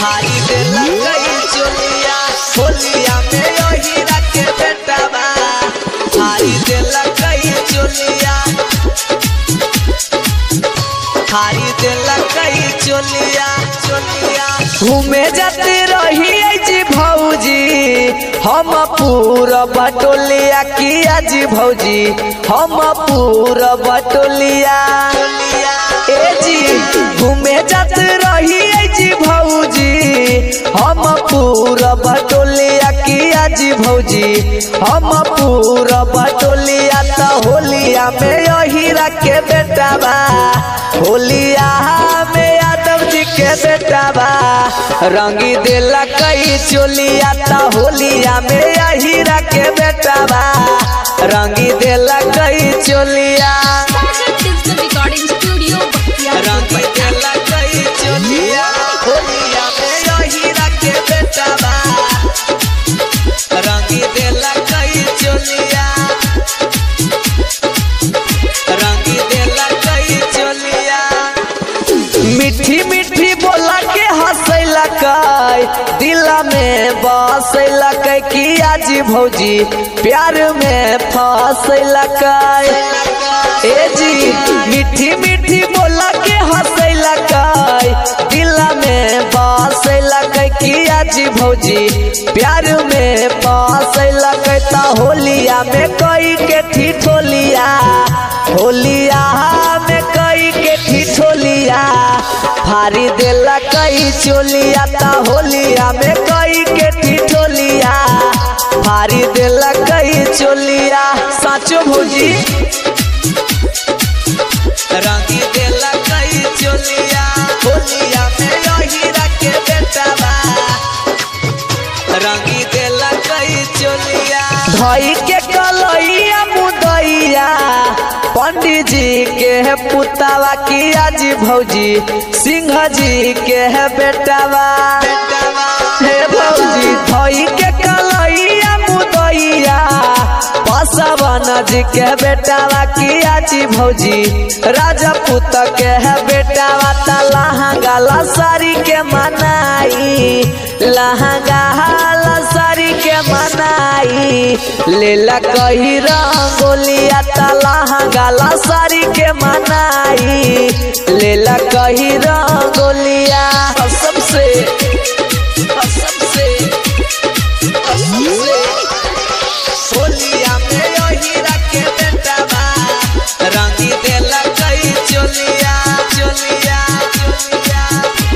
हारी देलक ई चोलिया होलिया में यही रखे बेटावा हारी देलक ई चोलिया हारी देलक ई चोलिया चोलिया घूमे जाते रही जी भौजी हम पूरा बटोलिया किया जी भौजी हम पूरा बटोलिया ए जी घूमे जाते रही जी भौजी हम पूरा बटोलिया किया जी भौजी हम पूरा बटोलिया त होलिया में यही रखे बेटावा होलिया में यादव जी के बेटावा रंगी देला कई चोलिया ता होलिया में यही रखे बेटावा रंगी देला कई चोलिया Sagar Digital Recording Studio, रंगी Bhaktiyarpur, देला कई चोलिया होलिया में यही रखे बेटावा रंगी देला कई चोलिया रंगी देला कई चोलिया मीठी मीठी बोला के हंसैला कै दिला में बसैला कै किया जी भौजी प्यार में फसैला कै ए जी मीठी मीठी बोला के हंसैला कै दिला में बसैला कै किया जी भौजी प्यार में फसैला कै ता होलिया में कई के ठिठोलिया होलिया में कई के ठिठोलिया भारी देला कई चोलिया ता होलिया में कई के ठिठोलिया भारी देला कई चोलिया साचो भौजी रंगी देला कई चोलिया होलिया में यही रखे बेटावा रंगी देला कई चोलिया धई के कलैया मुदैया पंडित जी के है पुतावा किया जी भौजी सिंह जी के है बेटावा हे भौजी धई के कलैया मुदैया बसवन जी के बेटावा किया जी भौजी राजपूत के है बेटावा ता लहंगा लसारी के मनाई लहंगा लसारी के मनाई लेला कही रंगोलिया ता लहंगा लसारी के मनाई लेला कही रंगोलिया सबसे सबसे सबसे होलिया में यही रखे बेटावा रंगी देला कई चोलिया चोलिया चोलिया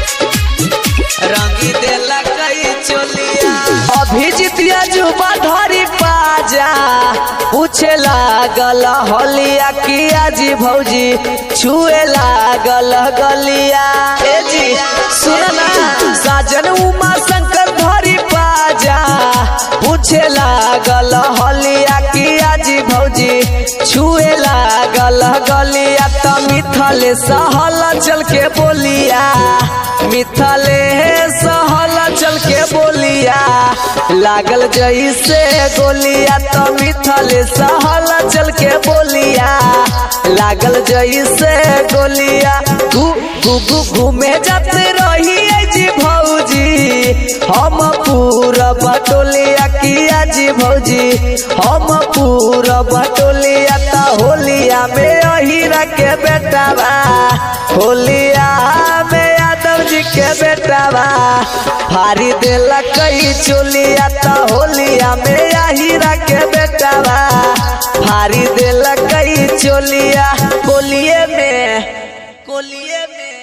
रंगी देला कई चोलिया अभिजितिया जुबा धरी पाजा पूछे लागल होलिया किया जी भौजी छुए लागल गलिया ए जी सुन ना साजन उमा शंकर धरी पाजा पूछे लागल हलिया किया जी भौजी छुए लागल गलिया त मिथले सहल चल के बोलिया मिथले सहल चल के बोलिया लागल जैसे गोलिया त मिथले सहल चल के बोलिया लागल जैसे गोलिया घू घू घू घूमे जाते रही जी भौजी हम पूरा बटोलिया किया जी भौजी हम पूरा बटोलिया ता होलिया में यही रखे बेटावा होलिया में यादव जी के बेटावा भारी देला कई चोलिया ता होलिया में यही रखे बेटावा भारी देला कई चोलिया कोलिए में कोलिए में